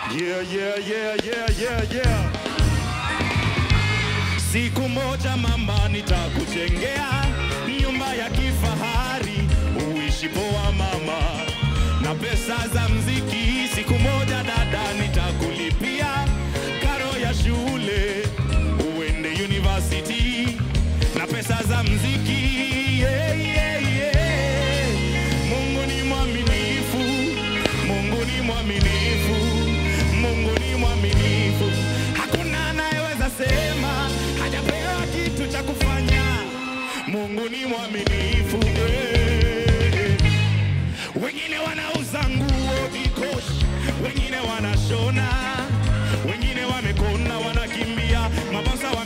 Yeah, yeah, yeah, yeah, yeah, yeah. Siku moja mama, nitakujengea nyumba ya kifahari, uishi poa mama, na pesa za mziki. Siku moja dada, nitakulipia karo ya shule, uende university na pesa za mziki. Yeah, yeah, yeah. Mungu ni mwaminifu, Mungu ni mwaminifu, Mungu ni mwaminifu. Hakuna anayeweza sema hajapewa kitu cha kufanya. Mungu ni mwaminifu. eh. Wengine wanauza nguo vikoshi, wengine wanashona, wengine wamekona, wanakimbia mabosa wa